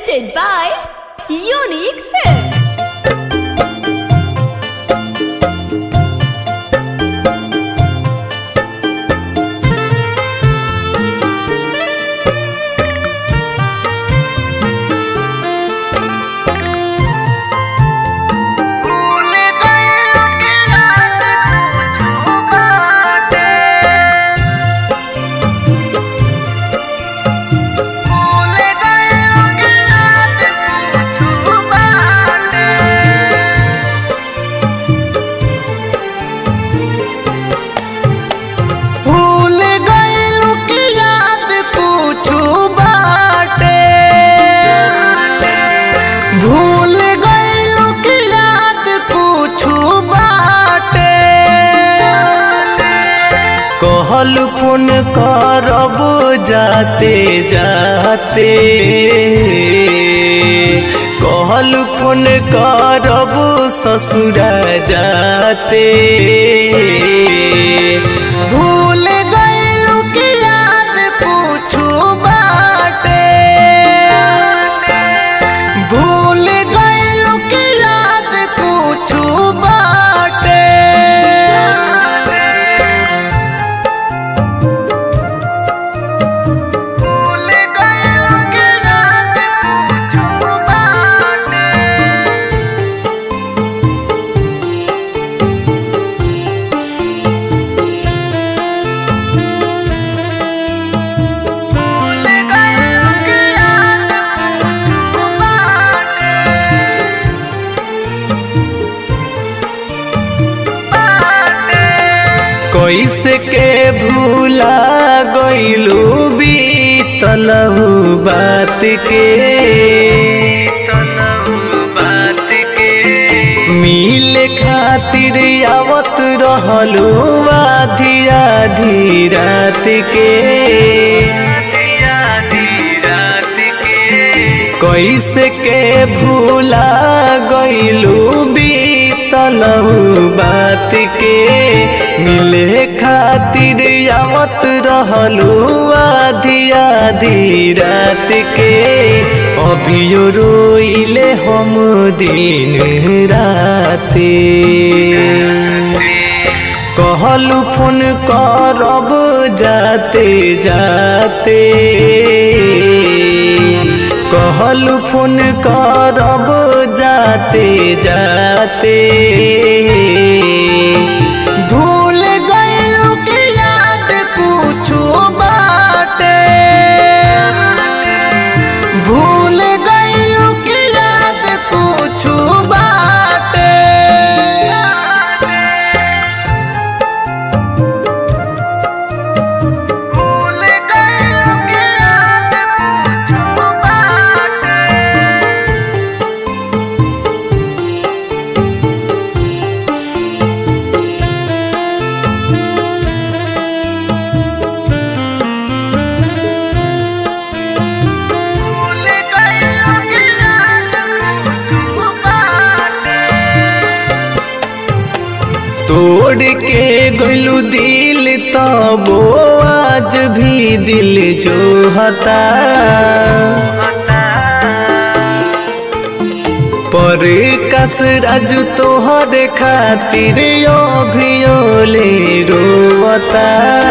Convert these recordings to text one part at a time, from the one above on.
presented by Unique Films. भूल गइल कि याद कुछु बाटे भूल गइल कि याद कुछु बाटे भूल गइल कि याद कुछु बाटे भूल गइल कि याद कुछु बाटे कहल फोन करब जाते जाते कहल फोन करब ससुरा जाते भूल गइल कि याद कुछु बाटे भूल गइल कि याद कुछु बाटे भूल गइल कि याद कुछु बाटे भूल गइल कि याद कुछु बाटे कैसे के भूला गइलू बीतलहु बात के बात के मिले खातिर आवत रहलू आधी आधी रात के आधी रात के कैसे के भूला गइलू बीतलहु बात के मिले खातिर आवत रहलू आधी आधी रात के अभियो रोइले हम दिन राते कहलू फोन करब जाते जाते कहलू फोन करब जाते जाते भूल गइल कि याद कुछु बाटे भूल गइल कि याद कुछु बाटे भूल गइल कि याद कुछु बाटे भूल गइल कि याद कुछु बाटे तोड़ के गलू दिल तबो आज भी दिल जो हता पर कस राज तोहर खातिर अभियोले रोवता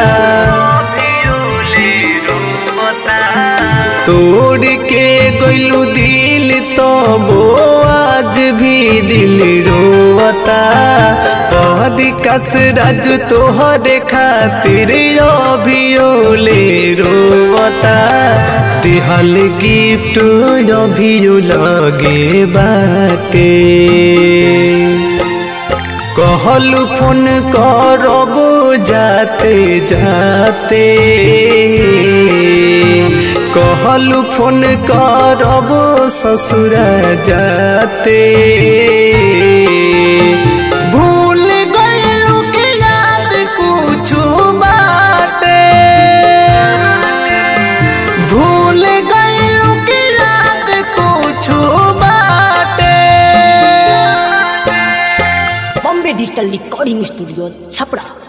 तोड़ के गलू दिल तबो आज भी दिल रोवता कहर कस राज तोहर खातिर अभियोले रोवता दिहल गिफ्ट अभियो लगे बाटे कहलू फोन करब जाते जाते कहलू फोन करब ससुरा जाते भूल गइल कि याद कुछु बाटे भूल गइल कि याद कुछु बाटे Bombay Digital Recording Studio, Chapra.